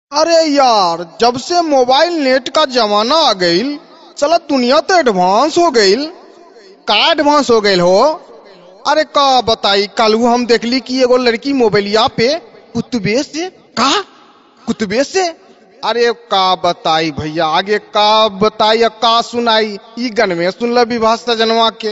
अरे यार जब से मोबाइल नेट का जमाना आ गईल चला दुनिया तो एडवांस हो गईल का एडवांस हो गईल हो अरे का बताई कल हम देखली कि एगो लड़की मोबाइलिया पे कुतबे से का कुतबे से अरे का बताई भैया आगे का बताई या का सुनाई ई गन में सुनल विवाह सजनवा के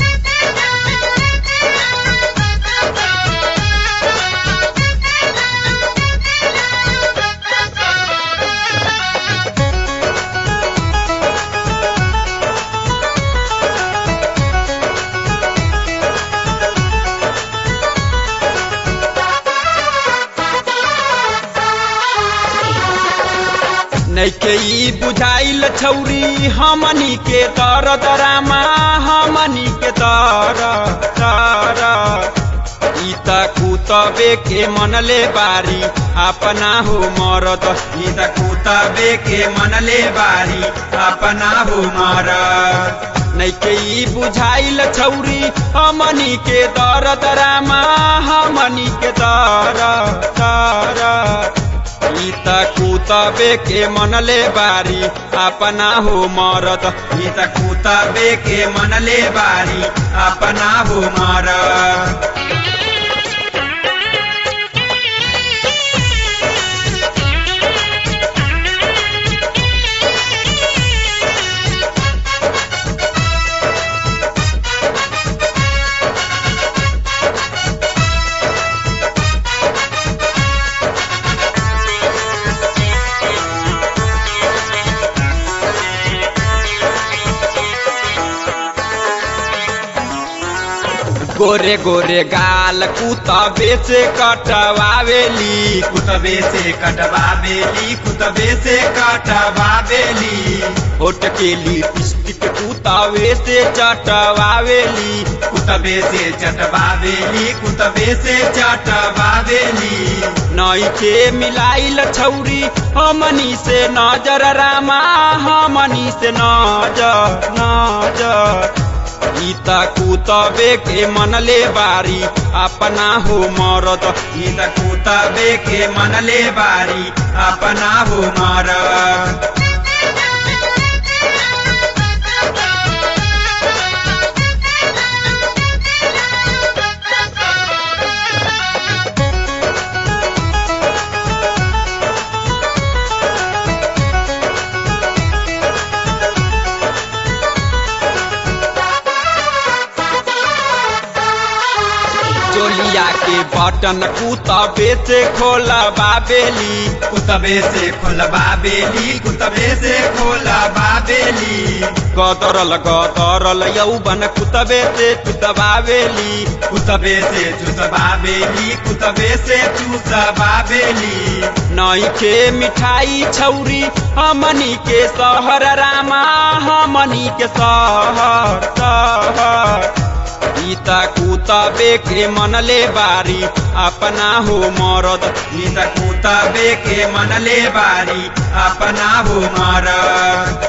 नैके ई बुझाइल छौरी हमनी के तर दरामा हमनी के तर तर ई त कुतबे के मनले बारी अपना हो मरद ई त कुतबे के मनले बारी अपना हो मरद नैके ई बुझाइल छौरी हमनी के दर दरामा हमनी के तर तर ई त कुतबे के मनले बारी अपना हो मरद ई त कुतबे के मनले बारी अपना हो मरद गोरे गोरे गाल कुतबे से कटवावेली कुतबे से कटवावेली कुतबे से कटवावेली होट के लिपस्टिक कुतबे से चटवावेली कुतबे से चटवावेली कुतबे से चटवावेली नई के मिलाइल छौरी हमनी से नजर रामा हमनी से नजर नजर ई त कुतबे के मनले बारी अपना हो मरद ई त कुतबे के मनले बारी अपना हो मरद चोलिया के बटन कुतबे से खोलबाबेली कुतबे से खोलबाबेली कुतबे से खोलबाबेली गदरल गदरल यौवन कुतबे से चुतबाबेली कुतबे से चुतबाबेली कुतबे से चुतबाबेली नई के मिठाई छौरी हमनी के शहर रामा हमनी के शहर शहर ई त कुतबे के मनले बारी अपना हो मरद ई त कुतबे के मनले बारी अपना हो मरद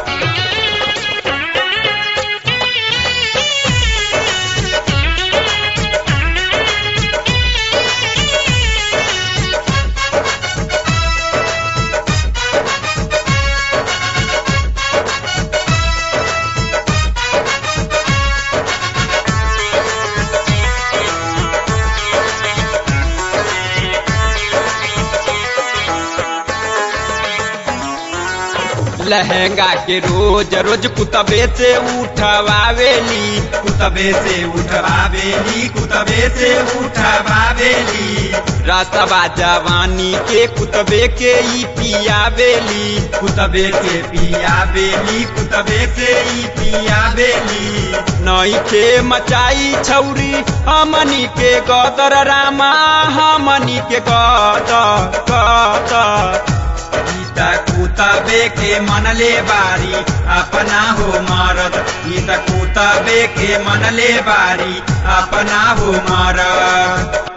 लहंगा के रोज रोज कुतबे से उठवावेली कुतबे से उठवावेली कुतबे से उठवावेली रासबा जवानी के कुतबे के ई पियावेली कुतबे के पियावेली कुतबे से ई पियावेली नई के मचाई छौरी हमनी के गदर रामा हमनी के गदर गदर कुतबे के मनले बारी अपना हो मरद ई त कुतबे के मनले बारी अपना हो मरद